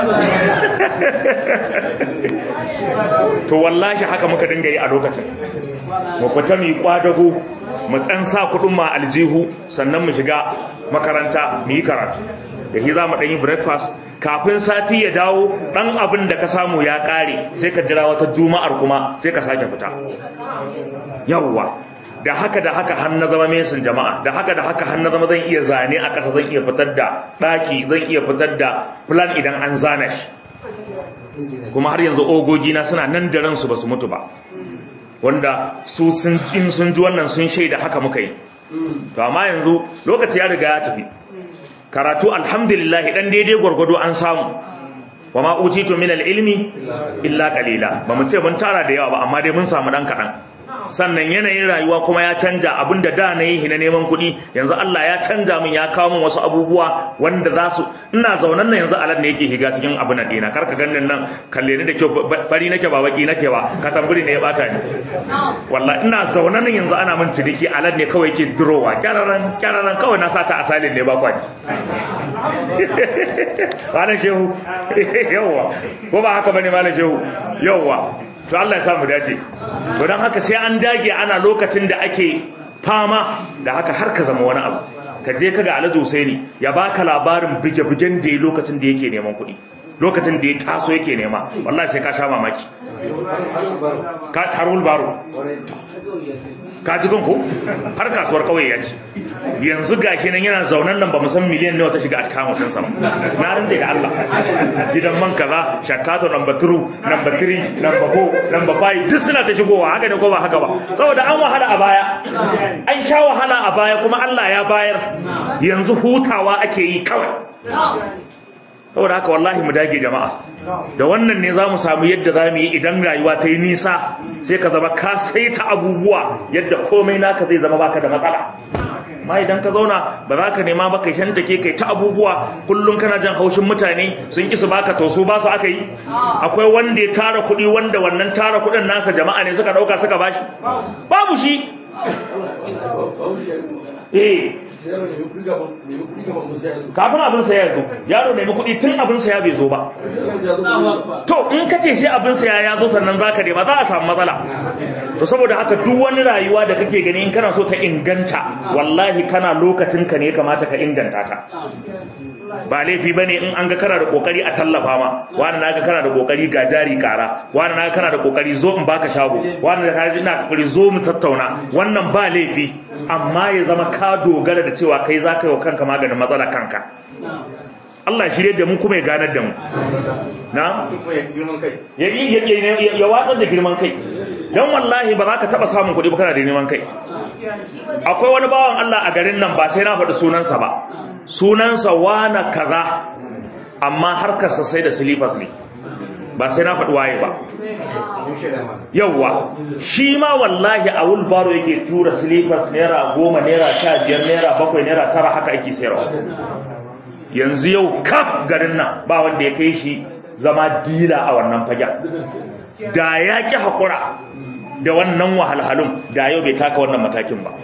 to wallahi haka muka dinga yi a lokacin mu fita mu yi kwadago mu dan sa kudin ma aljihu sannan mu shiga makaranta mu yi karatu da shi za mu ɗan yi breakfast kafin sati ya dawo ɗan abin da ka samu ya ƙare sai ka jira wata juma'ar kuma sai ka sake fita yawwa da haka da haka har na zama mesin jama'a da haka da haka har na zama zan iya zane a ƙasa zan iya fitar da ɗaki zan iya fitar da plan idan an zana shi kuma har yanzu ogogina suna nan da ransu ba su mutu ba wanda su sun in sun ji wannan sun shaida haka muka yi to amma yanzu lokaci ya riga ya tafi karatu alhamdulillah dan daidai gwargwado an samu wa ma utitu min ilmi illa qalila ba mu ce mun tara da yawa ba amma dai mun samu dan kadan sannan yanayin rayuwa kuma ya canja abinda da na yi na neman kuɗi yanzu Allah ya canja min ya kawo min wasu abubuwa wanda za su ina zaunan nan yanzu alad ne yake higa cikin abin nan dina karka ganin nan kalle ni da kyau fari nake ba baki nake ba katamburi ne ya bata ni wallahi ina zaunan nan yanzu ana min ciniki alad ne kawai yake durowa kyararan kyararan kawai na sata asalin ne ba kwaji malam shehu yawwa ko ba haka bane malam shehu yawwa to Allah ya samu dace to don haka sai an dage ana lokacin da ake fama da haka har ka zama wani abu ka je ka ga Alhaji Husaini ya baka labarin bige-bigen da ya lokacin da yake neman kuɗi lokacin da ya taso yake nema wallahi sai ka sha mamaki ka harul baro ka ji ko har kasuwar kauye ya ci yanzu gashi nan yana zaunan nan ba mu san miliyan nawa ta shiga a cikin mutum sama na rinje da Allah gidan man kaza shakato number 2 number 3 number 4 number 5 duk suna ta shigowa haka ne ko ba haka ba saboda an wahala a baya an sha wahala a baya kuma Allah ya bayar yanzu hutawa ake yi kawai saboda haka wallahi mu dage jama'a da wannan ne za mu samu yadda za mu yi idan rayuwa ta yi nisa sai ka zama ka saita abubuwa yadda komai naka zai zama baka da matsala ma idan ka zauna ba za ka nema ba kai shan take kai ta abubuwa kullum kana jan haushin mutane sun ki su baka to su ba su aka yi akwai wanda ya tara kuɗi wanda wannan tara kuɗin nasa jama'a ne suka ɗauka suka bashi babu shi eh kafin abin saya ya zo yaro nemi kuɗi tun abin saya bai zo ba to in ka ce shi abin saya ya zo sannan za ka nema za a samu matsala to saboda haka duk wani rayuwa da kake gani in kana so ta inganta wallahi kana lokacin ka ne kamata ka inganta ta ba laifi ba ne in an ga kana da kokari a tallafa ma wani na ga kana da kokari ga jari kara wani na ga kana da kokari zo in baka shago wani da kaji ina kokari zo mu tattauna wannan ba laifi amma ya zama ka dogara da cewa kai za ka yi wa kanka maganin matsala kanka Allah shirye da mu kuma ya ganar da mu na ya ya watsar da girman kai dan wallahi ba za ka taba samun kuɗi ba kana da neman kai akwai wani bawan Allah a garin nan ba sai na faɗi sunansa ba sunansa wana kaza amma harkarsa sai da silifas ne ba sai na faɗi waye ba yauwa shi ma wallahi a wulbaro yake tura silifas naira goma naira sha biyar naira bakwai naira tara haka ake sayarwa yanzu yau kaf garin nan ba wanda ya kai shi zama dila a wannan fagen da ya ƙi haƙura da wannan wahalhalun da yau bai taka wannan matakin ba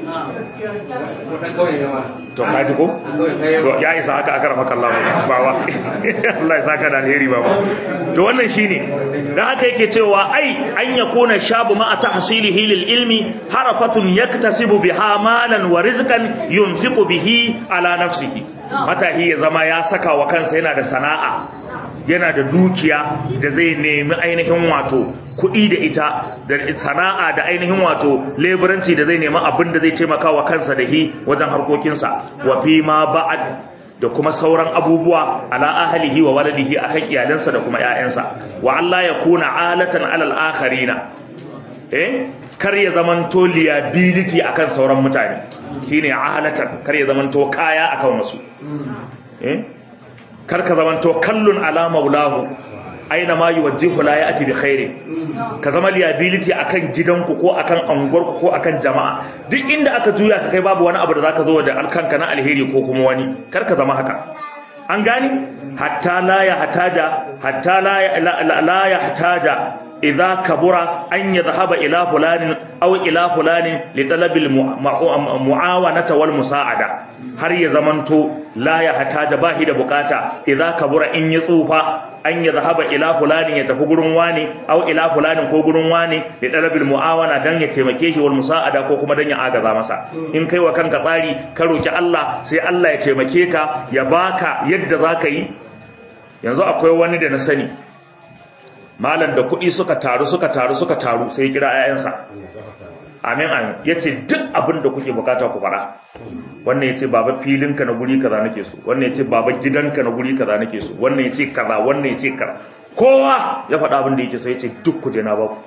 to kaji ko to ya isa haka aka rafa kallon bawa Allah ya saka da alheri baba to wannan shine dan haka yake cewa ai an yakuna shabu ma tahsilihi lil ilmi harafatun yaktasibu biha malan wa rizqan yunfiqu bihi ala nafsihi matahi ya zama ya saka wa kansa yana da sana'a yana da dukiya da zai nemi ainihin wato kuɗi da ita da sana'a da ainihin wato leburanci da zai nemi abin da zai taimaka wa kansa da hi wajen harkokinsa wa fi ma ba'ad da kuma sauran abubuwa ala ahlihi wa waladihi akan iyalansa da kuma ƴaƴansa wa Allah ya kuna alatan alal akharina eh kar ya zamanto liability akan sauran mutane shine alatan kar ya zamanto kaya akan wasu eh kar ka zamanto kallun ala maulahu aina ma yuwajjihu la ya'ti bi khairi ka zama liability akan gidanku ko akan anguwarku ko akan jama'a duk inda aka juya ka kai babu wani abu da zaka zo da alkanka na alheri ko kuma wani kar ka zama haka an gani hatta la ya hataja hatta la ya la ya hataja idza kabura an yadhhaba ila fulanin aw ila fulanin li talabil muawanata wal musa'ada har ya zamanto la ya hataja bahi da bukata idza kabura in ya tsufa an yadhhaba ila fulanin ya tafi gurin wani aw ila fulanin ko gurin wani li talabil muawana dan ya taimake shi wal musa'ada ko kuma dan ya agaza masa in kai wa kanka tsari ka roki Allah sai Allah ya taimake ka ya baka yadda zaka yi yanzu akwai wani da na sani malam da kuɗi suka taru suka taru suka taru sai ya kira 'ya'yansa amin amin ya ce duk abin da kuke bukata ku fara wannan ya ce baba filinka na guri kaza nake so wannan ya ce baba gidanka na guri kaza nake so wannan ya ce kaza wannan ya ce kaza kowa ya faɗa abin da yake so ya ce duk ku je na baku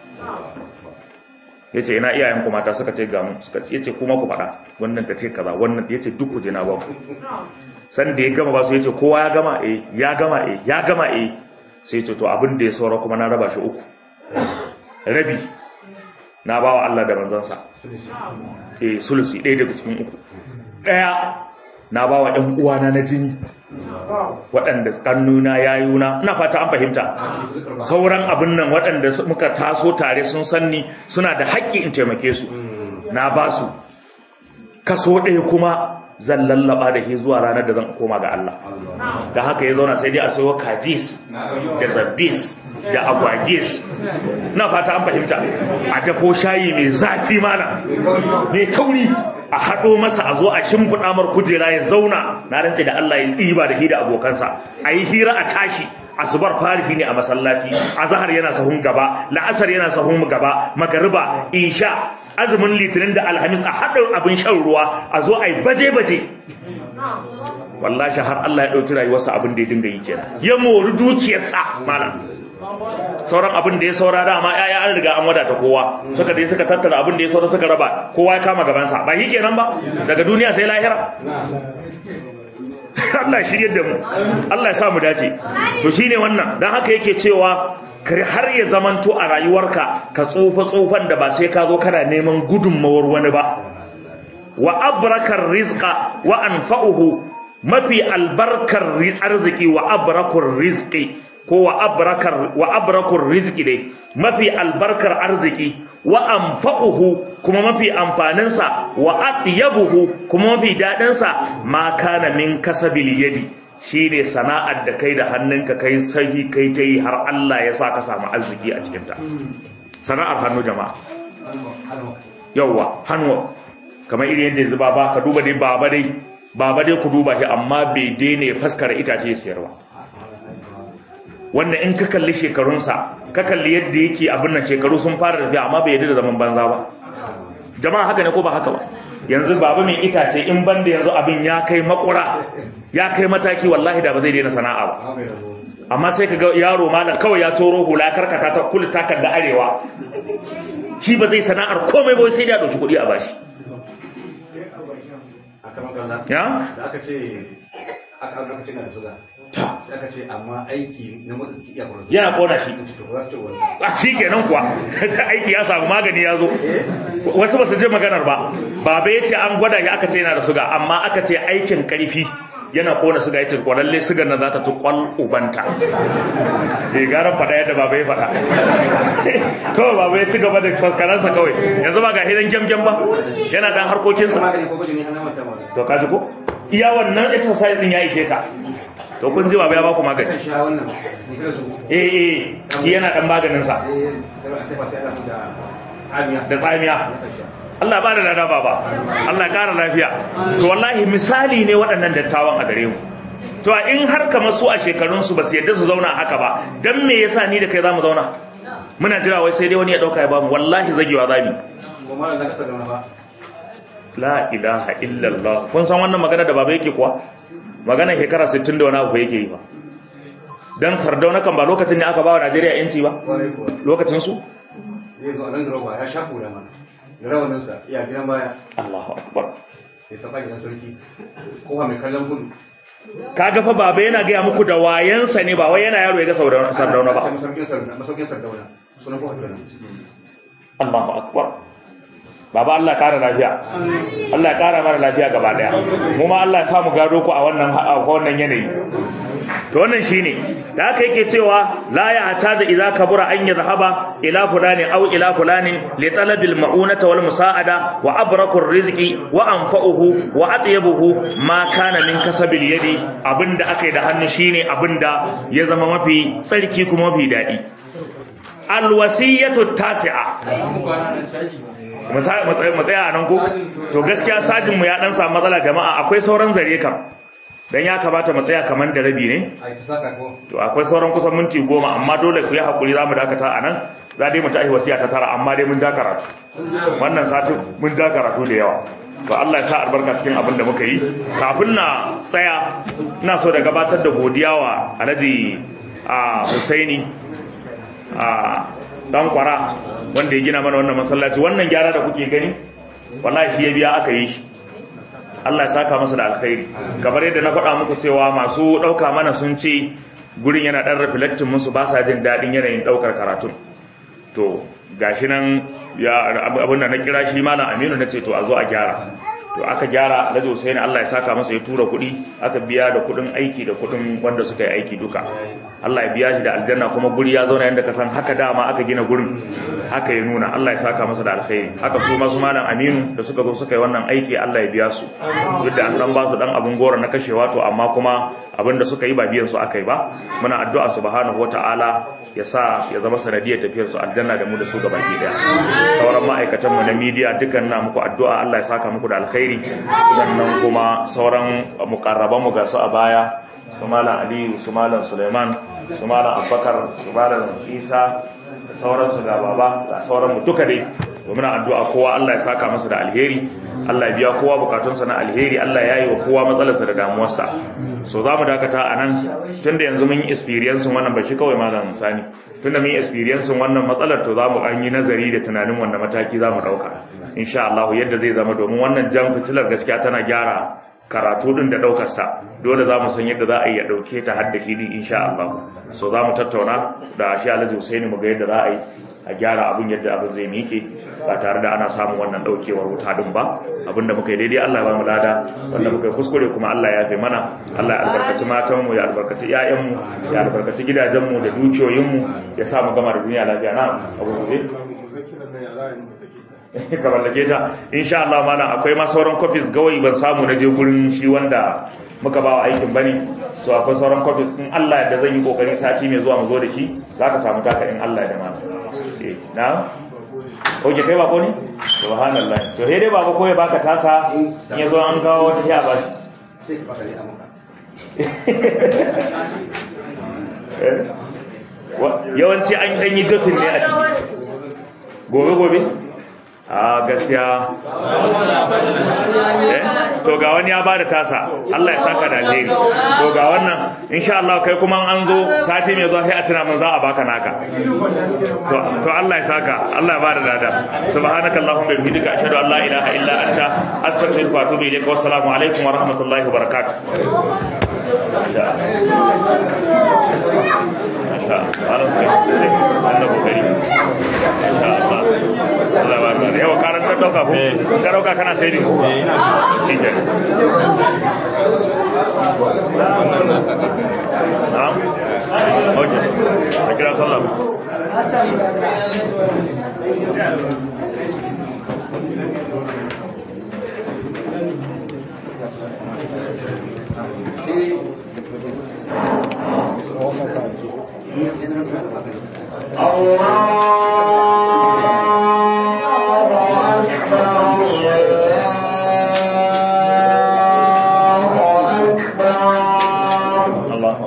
ya ce ina iyayen ku mata suka ce gamu suka ce ya ce kuma ku faɗa wannan ka ce kaza wannan ya ce duk ku je na baku san da ya gama ba su ya ce kowa ya gama eh ya gama eh ya gama eh sai ce to abin da ya saura kuma na raba shi uku rabi na bawa Allah da manzansa eh sulusi ɗaya daga cikin uku ɗaya na bawa ɗan uwana na jini waɗanda ƙannuna yayuna ina fata an fahimta sauran abin nan waɗanda muka taso tare sun sanni suna da haƙƙi in taimake su na ba su kaso ɗaya kuma zan lallaba da shi zuwa ranar da zan koma ga Allah da haka ya zauna sai dai a sayo kajis da zabbis da agwagis na fata an fahimta a dafo shayi mai zafi mana mai kauri a haɗo masa a zo a shimfiɗa mar kujera ya zauna na rantse da Allah ya ɗiba da shi da abokansa a yi hira a tashi asubar farifi ne a masallaci azhar yana sahun gaba la'asar yana sahun gaba magariba isha azumin litinin da alhamis a haɗin abin shan ruwa a zo a yi baje-baje wallashi har Allah ya ɗauki rayuwarsa abin da ya dinga yi kenan ya mori dukiyarsa mana sauran abin da ya saura dama yaya an riga an wadata kowa suka je suka tattara abin da ya saura suka raba kowa ya kama gabansa ba yi kenan ba daga duniya sai lahira Allah ya shirye da mu Allah ya sa mu dace to shine wannan dan haka yake cewa kar har ya zamanto a rayuwarka ka tsufa tsufan da ba sai ka zo kana neman gudunmawar wani ba wa abrakar rizqa wa anfa'uhu mafi albarkar arziki wa abrakar rizqi ko wa abrakar wa abrakur rizqi dai mafi albarkar arziki wa anfa'uhu kuma mafi amfanin sa wa atyabuhu kuma mafi dadin sa ma kana min kasabil yadi shine sana'ar da kai da hannunka kai sai kai ta yi har Allah ya sa ka samu arziki a cikin ta sana'ar hannu jama'a yawwa hannu kamar irin yadda yanzu baba ka duba dai baba dai baba dai ku duba shi amma bai daina ya faskara itace ya sayarwa wanda in ka kalli shekarunsa ka kalli yadda yake abin nan shekaru sun fara tafiya amma bai yadda da zaman banza ba jama'a haka ne ko ba haka ba yanzu baba mai itace in banda yanzu abin ya kai makura ya kai mataki wallahi da ba zai daina sana'a ba amma sai ka ga yaro malam kawai ya toro hula karkata ta kula takar da arewa shi ba zai sana'ar komai ba sai da dauki kuɗi a bashi ya da aka ce aka aka ce na suga ta sai aka ce amma aiki na motsa jiki iya kwana yana kona shi to za su ce wannan a shi kenan kuwa aiki ya samu magani ya zo wasu ba su je maganar ba baba ya ce an gwada shi aka ce yana da suga amma aka ce aikin karfi yana kona suga ya ce kwalalle sugar nan za ta ci kwal ubanta e gara faɗa yadda baba ya faɗa kawai baba ya ci gaba da faskaransa kawai yanzu ba ga hidan gyamgyam ba yana dan harkokinsa magani ko gwaji ne an manta ma to ka ji ko iya wannan exercise din ya ishe ka to kun ji baba ya baku magani kan sha wannan ni kira su eh eh shi yana dan maganin sa eh sai an tafa sai ana da amiya da tsamiya Allah ba da lada baba Allah ƙara lafiya to wallahi misali ne waɗannan dattawan a gare mu to a in har kamar su a shekarun su ba su yadda su zauna haka ba dan me yasa ni da kai zamu zauna muna jira wai sai dai wani ya dauka ya bamu wallahi zagewa zabi kuma da ka sadana ba la ilaha illallah kun san wannan magana da baba yake kuwa magana shekara 60 da wani abu yake yi ba dan sardauna kan ba lokacin ne aka ba wa Najeriya yanci ba kwarai kuwa lokacin su zai zo a nan roba ya sha kula mana da rawaninsa iya gidan baya Allahu akbar ya saba gidan sarki kowa mai kallon gudu kaga fa baba yana gaya muku da wayansa ne ba wai yana yaro ya ga Sardauna- sardauna ba masaukin sardauna masaukin sardauna sunan kowa kenan Allahu akbar Baba Allah kara lafiya Allah ya kara mana lafiya gaba daya mu ma Allah ya samu gado ku a wannan a wannan yanayi to wannan shine da haka yake cewa la ya hata da idza kabura an yadhhaba ila fulani aw ila fulani li talabil ma'unata wal musa'ada wa abraku rizqi wa anfa'uhu wa atyabuhu ma kana min kasabil yadi abinda akai da hannu shine abinda ya zama mafi tsarki kuma mafi dadi alwasiyatu tasi'a mu sa- mu tsaya mu tsaya a nan ko to gaskiya sajin mu ya dan samu matsala jama'a akwai sauran zare kam dan ya kamata mu tsaya kaman da rabi ne a yi ta saka ko to akwai sauran kusan minti goma amma dole ku yi hakuri za mu dakata a nan za dai mu ta wasiya ta tara amma dai mun ja karatu wannan satin mun ja karatu da yawa to Allah ya sa albarka cikin abin da muka yi kafin na tsaya ina so da gabatar da godiya wa Alhaji a Husaini a dan kwara wanda ya gina mana wannan masallaci wannan gyara da kuke gani wallahi shi ya biya aka yi shi Allah ya saka masa da alkhairi kamar yadda na faɗa muku cewa masu ɗauka mana sun ce gurin yana ɗan reflecting musu ba sa jin daɗin yanayin ɗaukar karatun to gashi nan ya abin da na kira shi malam Aminu na ce to a zo a gyara to aka gyara Alhaji Hussein Allah ya saka masa ya tura kuɗi aka biya da kuɗin aiki da kuɗin wanda suka yi aiki duka Allah ya biya shi da aljanna kuma guri ya zauna yadda ka san haka dama aka gina gurin haka ya nuna Allah ya saka masa da alkhairi haka su masu malam Aminu da suka zo suka yi wannan aiki Allah ya biya su duk da an dan ba su dan abun gora na kashewa to amma kuma abin da suka yi ba biyan su aka yi ba muna addu'a subhanahu wataala ya sa ya zama sanadiyar tafiyar su aljanna da mu da su gabaki daya sauran ma'aikatan mu na media dukkan na muku addu'a Allah ya saka muku da alkhairi sannan kuma sauran mukarraban mu ga su a baya su malam Aliyu su malam Suleiman su malam Abubakar su malam Isa da sauransu ga baba da sauran mu duka dai domin addu'a kowa Allah ya saka masa da alheri Allah ya biya kowa bukatunsa na alheri Allah ya yi wa kowa matsalarsa da damuwarsa so za mu dakata a nan tunda yanzu mun yi experience wannan ba shi kawai malam sani tunda mun yi experience wannan matsalar to za mu an yi nazari da tunanin wanda mataki za mu ɗauka insha Allah yadda zai zama domin wannan jan fitilar gaskiya tana gyara karatu din da daukar sa dole za mu san yadda za a yi ya dauke ta har da shi din insha Allah so za mu tattauna da shi Alhaji Husaini mu ga yadda za a yi a gyara abin yadda abin zai miƙe ba tare da ana samun wannan daukewar wuta din ba abinda muka yi daidai Allah ya ba mu lada wanda muka yi kuskure kuma Allah ya yafe mana Allah ya albarkaci matan mu ya albarkaci ƴaƴan mu ya albarkaci gidajen mu da dukiyoyin mu ya sa mu gama da duniya lafiya na abu gobe ka mallake ta insha Allah mana akwai ma sauran copies gawai ban samu na je gurin shi wanda muka ba wa aikin bane so akwai sauran copies in Allah da zan yi kokari sati mai zuwa mu zo da shi zaka samu taka in Allah da mana eh na oke kai ba ko ne subhanallah to he dai baba ko ya baka tasa in ya zo an kawo wata ya bashi sai ka baka ne a maka yawanci an dan yi jotin ne a ciki gobe gobe a gaskiya to ga wani ya bada tasa Allah ya saka da alheri to ga wannan insha Allah kai kuma an zo sati mai zuwa sai a tuna mun za a baka naka to to Allah ya saka Allah ya bada dada subhanaka allahumma wa bihamdika ashhadu an la ilaha illa anta astaghfiruka wa atubu ilaik wa assalamu alaikum wa rahmatullahi wa barakatuh masha Allah sai Allah kokari masha Allah Allah ba ka yawa karantar dauka ko ka dauka kana sai ne eh ina shi ke na'am okay a kira sallah Allah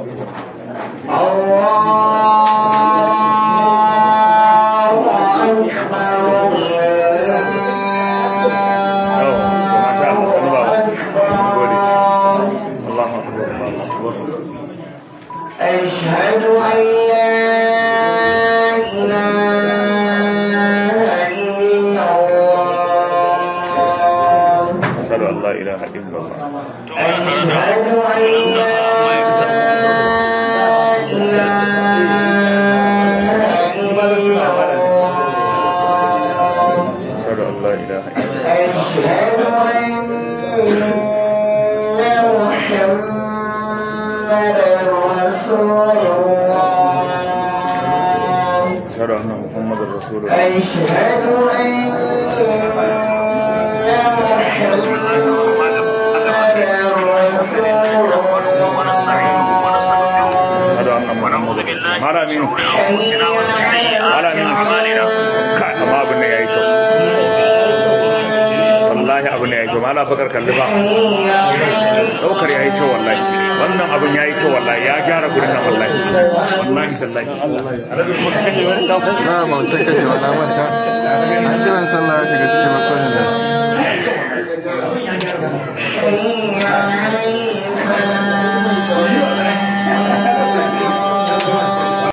Allah أشهد أن لا إله إلا الله أشهد أن لا إله إلا الله أشهد أن لا إله إلا الله أشهد أن لا إله إلا الله أشهد أن محمدا رسول الله أشهد أن محمد رسول الله أشهد أن محمدا رسول الله أشهد أن محمد رسول الله مالا مين مالا مين kai amma abin da yayi kyau wallahi abin da yayi kyau mala bakar kalli ba daukar yayi kyau wallahi wannan abin yayi kyau wallahi ya gyara gurin nan wallahi wallahi sallahi alabi ko kake wani na mautan kashe wani manta an kiran sallah ya shiga cikin makon da